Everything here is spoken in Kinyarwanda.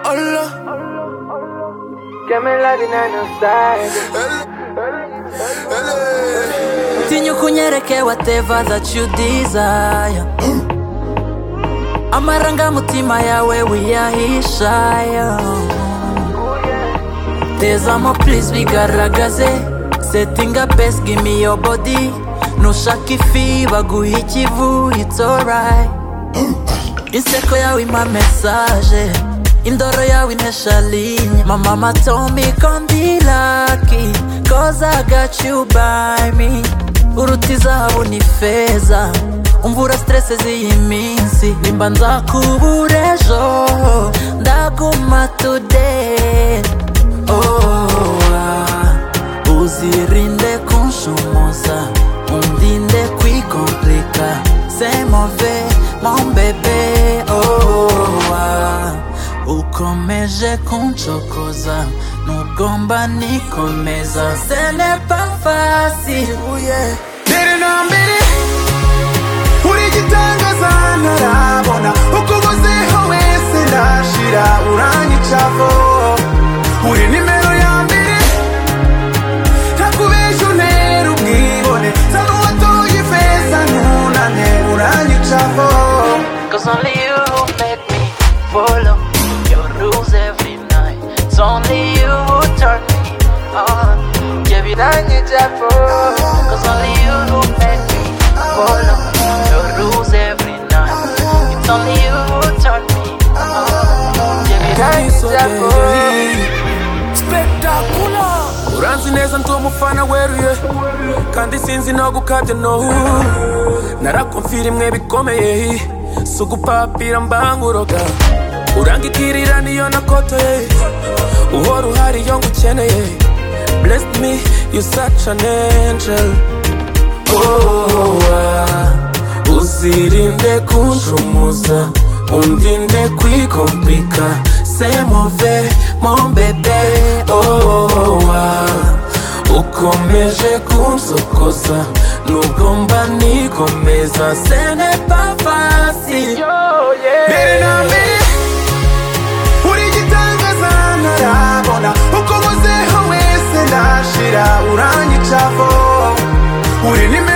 Hola. tinyukunyereke whatever that you desire amarangamutima yawe wiyahishaya tezamo please bigaragaze setinga best give me your body nushaka ifi baguha ikivu it's alright inseko yawe impa message indoro yawe intesha linye my mama told me come be lucky cause i got you by me uruta izahabu ni feza umvura stress z'iyi minsi nimba nzakubura ejo ndaguma today oh, ah. uzirinde kunshumoza undinde kwikomplika semove mombebe oh, ah. ukomeje kuncokoza nugomba nikomeza senepa fasi Dere na mbere urigitangaza ntarabona uko uvuzeho wese ndashira uranyicavo uri nimero ya mbere ntakubesha untera ubwibone nsanga uwatoye ifeza ntunane uranyicavo Cause only you who make me follow your rules every night. It's only you who turn me on. Yeah, we don't need that for. Cause only you who make me follow your rules every night. It's only you who turn me on. Yeah, we don't need that for. uranzi neza ndi umufana weruye kandi sinzi no gukabya no narakumvira imwe bikomeye si ugupapira mbanguroga urangikirira niyo nakotoye uhora uhari iyo ngukeneye blessed me you such an angel oh, ah. uzirinde kunjumuza undinde kwikomplika semove mombebe oh, ah. ukomeje kunsokoza nugomba nikomeza senepafasi mbere na mbere urigitangaza ntarabona uko uvuzeho wese ndashira uranyicavo uri nimero